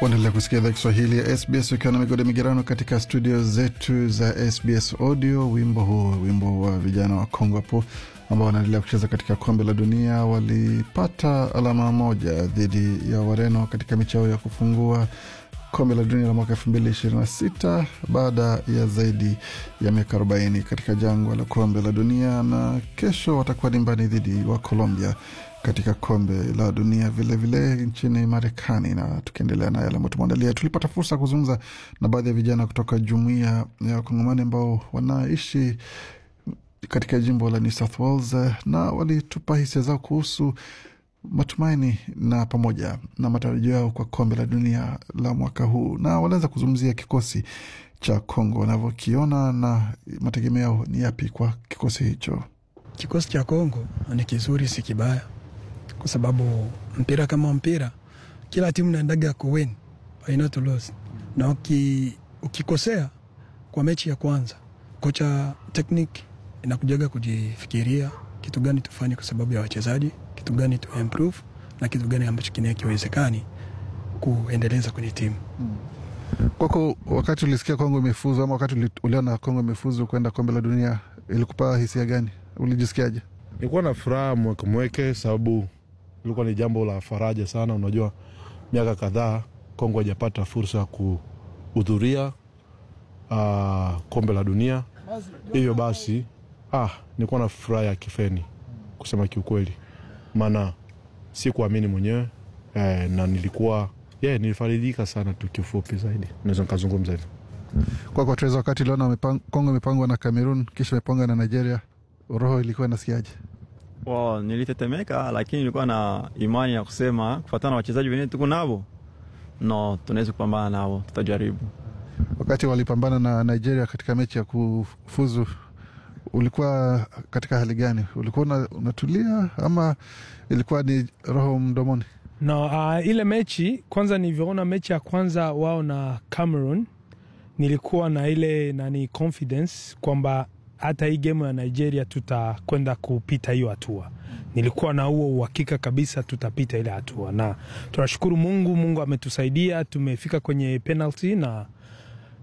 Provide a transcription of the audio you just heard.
Waendelea kusikia idhaa Kiswahili ya SBS ukiwa na migode migerano katika studio zetu za SBS Audio. Wimbo huu wimbo wa vijana wa Kongo hapo ambao wanaendelea kucheza katika kombe la dunia walipata alama moja dhidi ya Wareno katika michao ya kufungua kombe la dunia la mwaka elfu mbili ishirini na sita baada ya zaidi ya miaka arobaini katika jangwa la kombe la dunia, na kesho watakuwa dimbani dhidi wa Colombia katika kombe la dunia vilevile vile nchini Marekani. Na tukiendelea na yale ambayo tumeandalia, tulipata fursa ya kuzungumza na baadhi ya vijana kutoka jumuiya ya Wakongomani ambao wanaishi katika jimbo la New South Wales, na walitupa hisia zao kuhusu matumaini na pamoja na matarajio yao kwa kombe la dunia la mwaka huu, na walianza kuzungumzia kikosi cha Kongo wanavyokiona na mategemeo yao ni yapi kwa kikosi hicho. Kikosi cha Kongo ni kizuri, si kibaya, kwa sababu mpira kama mpira, kila timu naendaga kuwin aina to lose, na uki, ukikosea kwa mechi ya kwanza, kocha technique inakujaga kujifikiria kitu gani tufanye kwa sababu ya wachezaji, kitu gani tu improve na kitu gani ambacho kine kiwezekani kuendeleza kwenye timu hmm. Kwako, wakati ulisikia Kongo imefuzu ama wakati uliona Kongo imefuzu kwenda kombe la dunia, ilikupa hisia gani? Ulijisikiaje? Nilikuwa na furaha mweke mweke, sababu ilikuwa ni jambo la faraja sana. Unajua, miaka kadhaa Kongo hajapata fursa ya kuhudhuria uh, kombe la dunia, hivyo basi ah, nilikuwa na furaha ya kifeni kusema kiukweli, maana si kuamini mwenyewe eh, na nilikuwa yeah, nilifaridika sana tu. Kiufupi zaidi naweza nikazungumza hivyo. Kwako Treza, wakati uliona Kongo imepangwa na Cameroon kisha imepangwa na Nigeria, roho ilikuwa nasikiaje? Wow, nilitetemeka, lakini nilikuwa na imani ya kusema kufuatana na wachezaji wenyewe tuko navo, no, tunaweza kupambana nao, tutajaribu. Wakati walipambana na Nigeria katika mechi ya kufuzu, ulikuwa katika hali gani? Ulikuwa unatulia ama ilikuwa ni roho mdomoni? No, uh, ile mechi kwanza, nilivyoona mechi ya kwanza wao na Cameroon, nilikuwa na ile nani confidence kwamba hata hii gemu ya Nigeria tutakwenda kupita hiyo hatua. Nilikuwa na huo uhakika kabisa tutapita ile hatua, na tunashukuru Mungu. Mungu ametusaidia, tumefika kwenye penalty na